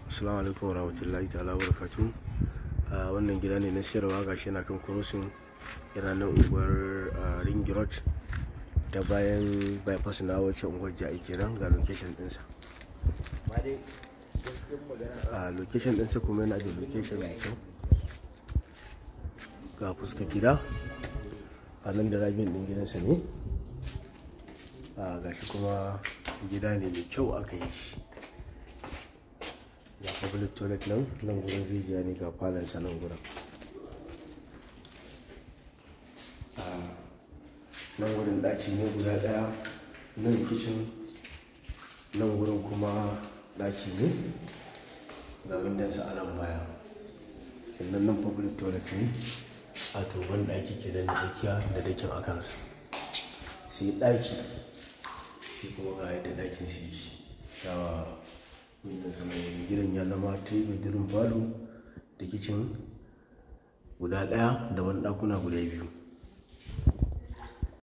Assalamu alaikum warahmatullahi ta'ala barakatu. A wannan gida ne na siyarwa gashi na kan kurusin yana nan unguwar Ring Road ta bayan bypass na wacce unguwar ja'i kenan ga location ɗinsa. A location ɗinsa kuma yana da location mai kyau. Ga fuska gida a nan da rabin ɗin gidansa ne. A gashi kuma gida ne mai kyau aka yi shi. ga public toilet nan nan gurin rijiya ne ga falansa nan gurin nan gurin ɗaki ne guda ɗaya nan kitchen nan gurin kuma ɗaki ne ga windansa a nan baya sannan nan public toilet ne a toban ɗaki ke da tsakiya da dakin a kansa sai ɗaki shi kuma ga yadda ɗakin su yi gidan ya zama three bedroom falo da kicin guda ɗaya da wani ɗakuna guda biyu